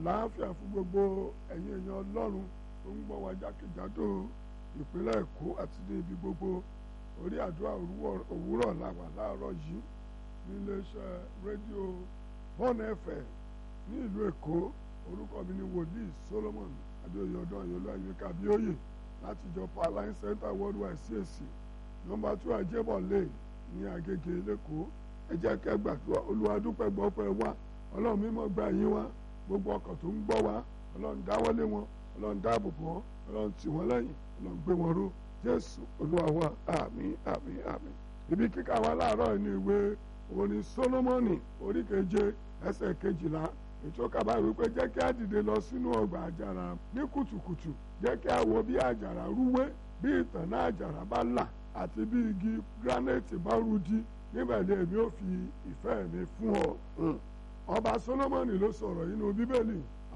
àlàáfíà fún gbogbo ẹ̀yin èèyàn ọlọ́run tó ń gbọ́ wa jákèjádò ìpínlẹ̀ èkó àti ní ibi gbogbo orí àdúrà òwúrọ̀ làwà láàárọ̀ yìí níléeṣẹ́ rédíò bọ́ọ̀nù ẹ̀fẹ̀ ní ìlú èkó orúkọ mi ni wòlíì solomon adéoyè ọdún ayọ̀lá ayọ̀ká abíóyè láti ìjọ paline center worldwide CAC nọ́mbà two ajébọ̀ lane ní agége lẹ́kọ̀ọ́ ẹ jẹ́ kẹ́ gbàdúrà olúwa dúpẹ́ gbọ́ pẹ́ wá ọlọ́run mímọ́ gba yín wá gbogbo ọkàn tó ń gbọ́ wá ọlọ́run dáwọ́lé wọn ọlọ́run dáàbò bò wọ́n ọlọ́run tì wọ́n lẹ́yìn ọlọ́run gbé wọn ró jésù olúwa wa àmín àmín àmín ibi kíkà wa láàárọ̀ ní ìwé orin solomoni orí keje ẹsẹ̀ kejìlá ètò kaba wípé jẹ́ kí á dìde lọ sínú ọgbà àjàrà ní kùtùkùtù jẹ́ kí á wo bí àjàrà rúwé bí ìtànná àjàrà bá là àti bí igi granite bá rúdi níbẹ̀ ni èmi ò fi ìfẹ́ mi fún ọ. ọba solomoni ló sọ̀rọ̀ nínú bíbélì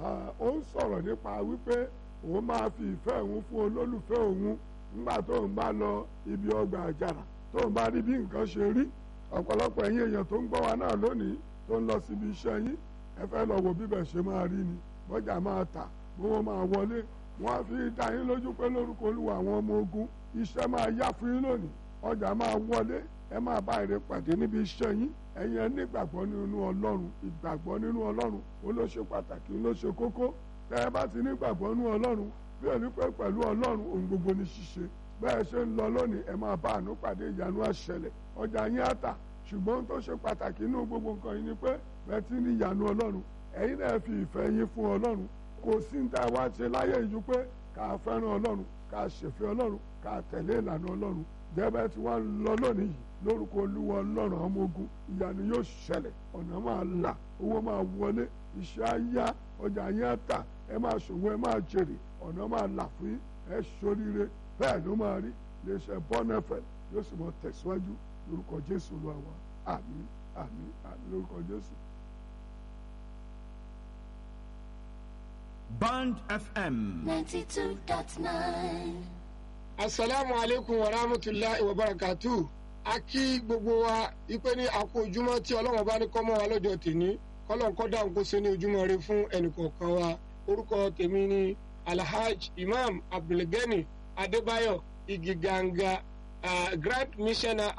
ó ń sọ̀rọ̀ nípa wípé òun máa fi ìfẹ́ òun fún olólùfẹ́ òun nígbà tó ń bá lọ ibi ọgbà àjàrà tó ń bá rí bí nǹkan ṣe rí ọ̀pọ̀lọpọ̀ ẹ̀yin èèyàn tó ń gbọ́ wa náà lónìí tó ń lọ síbi iṣẹ́ yín ẹ fẹ́ lọ wo bíbẹ̀ ṣe máa rí ni bọ́jà máa tà gbówó máa wọlé wọ́n á fi dá yín lójú pé lórúkọ olúwa àwọn ọmọ ogun iṣẹ́ máa yá fún yín lónìí ọjà máa wọlé ẹ máa bá èrè pàdé níbi iṣẹ́ yín ẹ̀yin ẹ nígbàgbọ́ nínú ọlọ́run ìgbàgbọ́ nínú ọlọ́run ó ló ṣe pàtàkì ló ṣe kókó tẹ́ ẹ bá ti nígbàgbọ́ nínú ọlọ́run bí ẹni pé pẹ̀lú ọlọ́run ohun gbogbo ní ṣíṣe bẹ́ẹ̀ ṣe ń lọ lónìí ẹ máa bá àánú pàdé ìyanu àṣẹlẹ̀ ọjà yín á tà ṣùgbọ́n tó ṣe pàtàkì nínú gbogbo nǹkan yìí ni pé bẹ́ẹ̀ ti ní ìyanu ọlọ́run ẹ̀yin náà fi ìfẹ́ yín fún ọlọ́run kò sí ní tá a wá ṣe láyé ìjú pé ká fẹ́ràn ọlọ́run ká ṣèfẹ́ ọlọ́run ká tẹ̀lé ìlànà ọlọ́run jẹ́bẹ́ tí wọ́n lọ lónìí yìí lórúkọ olúwa ọlọ́run ọmọ ogun ìyanu yóò ṣẹlẹ̀ ọ̀nà máa là owó máa wọlé iṣẹ́ á yá ọjà yín á tà ẹ máa ṣòwò ẹ máa jèrè ọ̀nà máa là fún yín ẹ ṣoríire bẹ́ẹ̀ ló máa rí iléeṣẹ́ bọ́nẹ́fẹ̀ yóò sì mọ tẹ̀síwájú lórúkọ jésù olúwa wa àmín àmín àmín lórúkọ jésù. Band FM. 92.9. asalaamu aleykum wa rahmatulahi wa barakatu a kí gbogbo wa ipe ní àkó ojúmọ́ tí ọlọ́run bá ní kọ́mọ́ wa lọ́jọ́ tèmi kọ́lọ́n kọ́dà ń kó ṣe ní ojúmọ́ rẹ fún ẹnìkọ̀ọ̀kan wa orúkọ tèmi ní alhaj imam abdulgani adébáyọ̀ igiganga uh, grand missioner